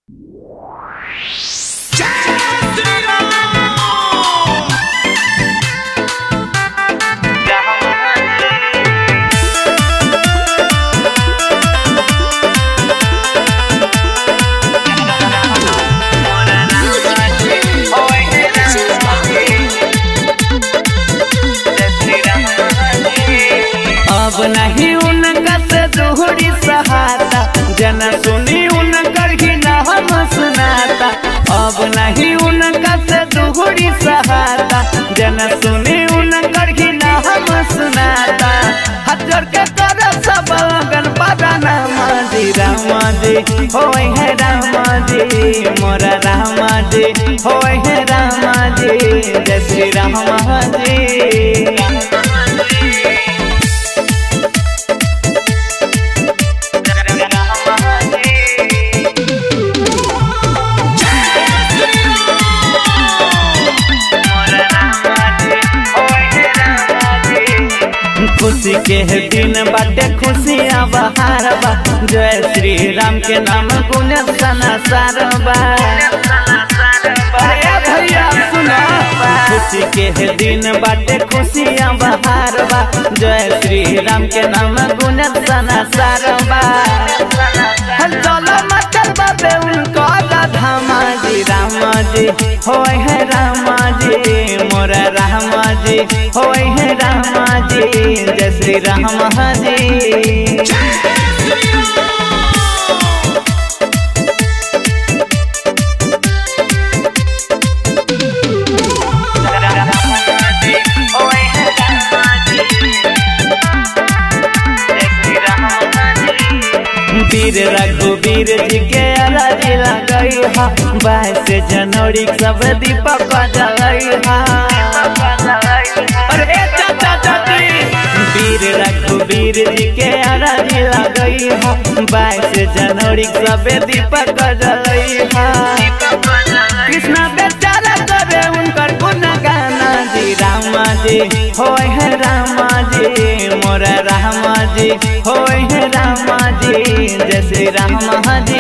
अब नहीं उनका से दोहरी सहाता जन सुनी उनकर ही ना हम सुनाता अब नहीं उनका से दोहरी सहाता जन सुनी उनकर ही ना हम सुनाता हजर के कर सब लगन पदाना माजी रामा जी होय है रामा जी मोरा रामा जी होय है रामा जी जय श्री रामा जी खुशी के दिन बाटे खुशियाँ बहार बा जय श्री राम के नाम गुण सना सारबा अरे भैया सुना खुशी के दिन बाटे खुशियाँ बहार बा जय श्री राम के नाम गुण सना सारबा चलो मचल बाबे उनको धामा जी रामा जी होय है रामा जी मोरा रामा जी होय है रामा जी जय श्री रामा जी वीर रघुवीर जी के अराजी लगई हा बाईस जनवरी सब दीपक जलई हा अरे चाचा चाची वीर रघुवीर जी के अराजी लगई हा बाईस जनवरी सब दीपक जलई हा कृष्णा बेचारा करे उनकर गुण गाना जी रामा जी होय है रामा जी मोरा रामा जी होय है रामा जी जय श्री रामा जी